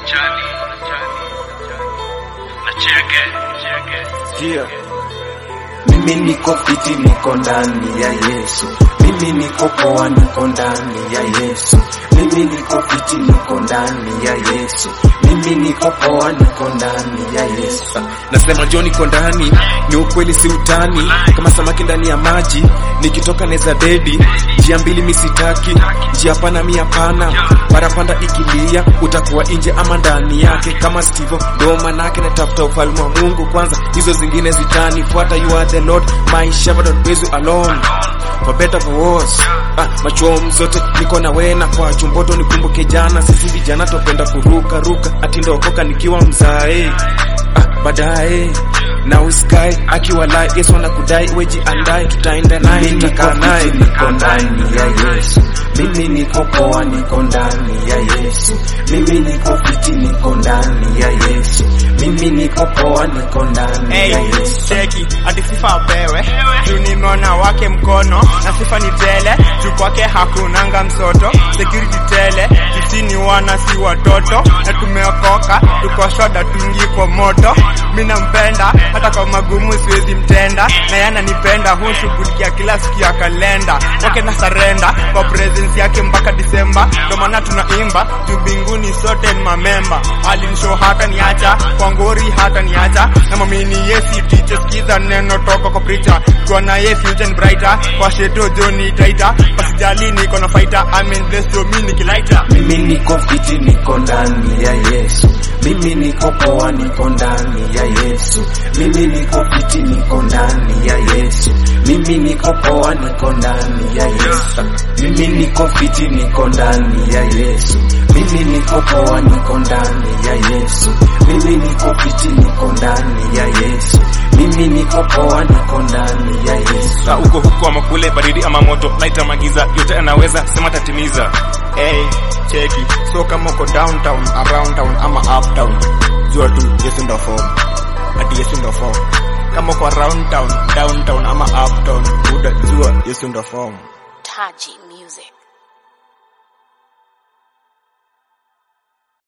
Yeah. Mimi niko fiti, niko ndani ya Yesu. Mimi niko poa, niko ndani ya Yesu. Mimi niko fiti, niko ndani ya Yesu. Mimi niko poa, niko ndani ya Yesu. Nasema jo niko ndani, ni ukweli si utani, kama samaki ndani ya maji, nikitoka neza dedi, njia mbili misitaki, njia pana mi hapana, parapanda ikilia, utakuwa nje ama ndani yake, kama Stivo, ndo manake natafuta ufalme wa Mungu kwanza, hizo zingine zitani, fuata you are the Lord, my shepherd don't praise you alone, for better for worse, ah, machuom zote niko na wena kwa chumboto, nikumbuke jana, sisi vijana tupenda kuruka ruka, ati ndokoka nikiwa mzae ah, baadaye na uskai akiwa lai Yesu anakudai weji andai tutaenda naye Mimi niko tutakaa naye fiti, niko ndani ya Yesu. Mimi niko poa, niko ndani ya Yesu. Mimi niko fiti, niko ndani ya Yesu. Mimi niko poa, niko ndani Hey, ya Yesu. cheki ati sifa apewe juu nimeona wake mkono na sifa ni tele juu kwake hakunanga msoto security tele tusini wana si watoto na tumeokoka tuko shoda tuingi kwa moto mi nampenda hata kwa magumu siwezi mtenda na yana nipenda hushughulikia kila siku ya kalenda wake na sarenda kwa presence yake mpaka disemba ndo maana tunaimba juu mbinguni sote ni mamemba alinisho hata niacha kwa ngori hata niacha na mamini yesi tiche skiza neno toka kwa preacher kwa na ye future ni brighter kwa sheto joni taita pasijali niko na fighter I'm in blessed so mimi nikilaita Mimi niko fiti, niko ndani ya Yesu. Mimi niko poa, niko ndani ya Yesu. Mimi niko fiti, niko ndani ya Yesu. Mimi niko poa, niko ndani ya Yesu. Mimi niko fiti, niko ndani ya Yesu. Mimi niko poa, niko ndani ya Yesu. Mimi niko fiti, niko ndani ya Yesu. Mimi niko poa, niko ndani ya Yesu. Sa uko huko ama kule baridi ama moto naita magiza yote anaweza sema tatimiza hey cheki so kama uko downtown around town ama uptown jua tu Yesu ndo form ati Yesu ndo form kama uko around town downtown ama uptown uda jua Yesu ndo form Taji Music.